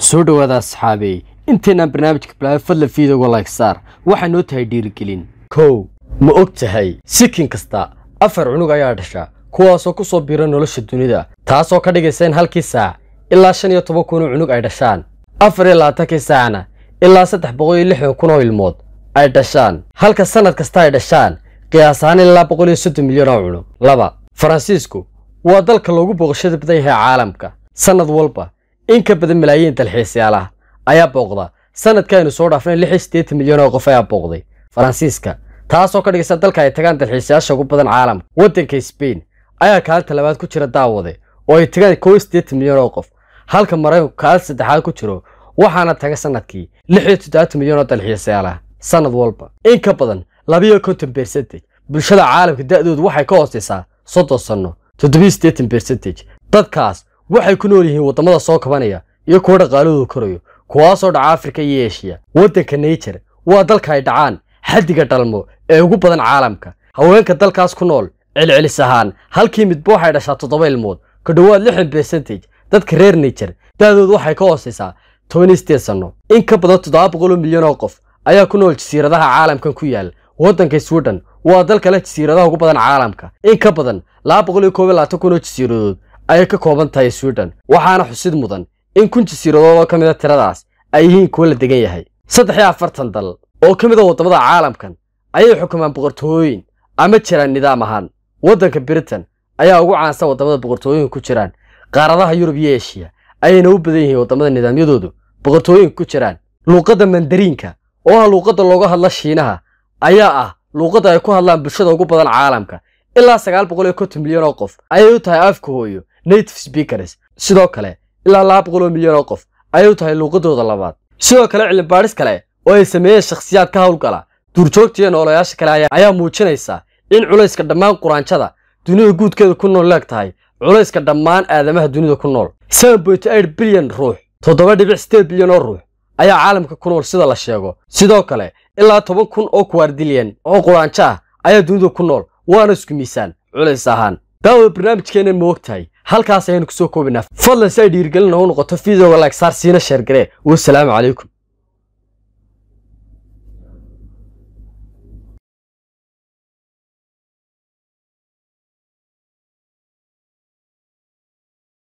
soo dhowaada asxaabey intaynaan barnaamijka bilaabay fadlan fiidowga like saar waxay noo tahay dhiirigelin kow ma og tahay sikin kasta afar cunug ayaa dhasha kuwaasoo ku soo biira nolosha dunida taasoo ka dhigaysa in halkii saac ilaa shan iyo toban kun oo cunug ay dhashaan afar iyo labaatankii saacna ilaa saddex boqol iyo lixdan kun oo ilmood ay dhashaan halka sannad kasta ay dhashaan qiyaas ahaan ilaa boqol iyo soddon milyan oo cunug laba faransiisku waa dalka loogu booqashada badan yahay caalamka sannad walba in ka badan malaayiin dalxiisayaal ah ayaa booqda sanadkaaynu soo dhaafnay lix iyo siddeetan milyan oo qof ayaa booqday faransiiska taasoo ka dhigaysa dalka ay tagaan dalxiisayaasha ugu badan caalamka waddanka sbain ayaa kaalinta labaad ku jira daawade oo ay tagaan kow iyo siddeetan milyan oo qof halka maraykanku kaalinta saddexaad ku jiro waxaana taga sanadkii lix iyo toddobaatan milyan oo dalxiisayaal ah sannad walba in ka badan labiyo konton bercentage bulshada caalamka da'doodu waxay ka hoosaysaa soddon sanno toddobiyo siddeetan bercentage dadkaas waxay ku nool yihiin waddamada soo kabanaya iyo kuwa dhaqaalahoodu korayo kuwaasoo dhaca afrika iyo eshiya waddanka naijer waa dalka ay dhacaan xaddiga dhalmo ee ugu badan caalamka haweenka dalkaas ku nool celcelis ahaan halkii midba waxay dhashaa toddoba ilmood ka dhowaad lixdan bercentage dadka reer naijer da'doodu waxay ka hoosaysaa toban iyo siddeed sanno in ka badan toddoba boqol oo milyan oo qof ayaa ku nool jasiiradaha caalamkan ku yaal waddanka sweden waa dalka leh jasiiradaha ugu badan caalamka in ka badan laba boqol iyo koob iyo labaatan kun oo jasiiradood ayay ka kooban tahay sweden waxaana xusid mudan in kun jasiiradood oo ka mid a tiradaas ay yihiin kuwo la degan yahay saddex iyo afartan dal oo ka mid a waddamada caalamkan ayay xukumaan boqortooyin ama jiraan nidaam ahaan waddanka britain ayaa ugu caansan waddamada boqortooyinka ku jiraan qaaradaha yurub iyo eshiya ayayna u badan yihiin waddamada nidaamyadoodu boqortooyinka ku jiraan luuqadda mandariinka oo ah luuqadda looga hadla shiinaha ayaa ah luuqadda ay ku hadlaan bulshada ugu badan caalamka ilaa sagaal boqol iyo konton milyan oo qof ayay u tahay afka hooyo native speakers sidoo kale ilaa laba boqol oo milyan oo qof ayay u tahay luuqadooda labaad sidoo kale cilmibaadhis kale oo ay sameeyeen shakhsiyaad ka howlgala duurjoogta iyo noolayaasha kale ayaa muujinaysa in culayska dhammaan quraanjada dunida guudkeeda ku nool leeg tahay culayska dhammaan aadamaha dunida ku nool seven point eight bilyan ruux toddoba dhibic siddeed bilyan oo ruux ayaa caalamka ku nool sida la sheego sidoo kale ilaa toban kun oo kuwaardilyan oo quraanjo ah ayaa dunida ku nool waana isku miisaan culays ahaan daawada barnaamijkeennan ma og tahay halkaas ayaynu kusoo koobinaa fadlan si ay dhiirigelin noogu noqoto fideoga like saar siina sheergaree wasalaamu calaykum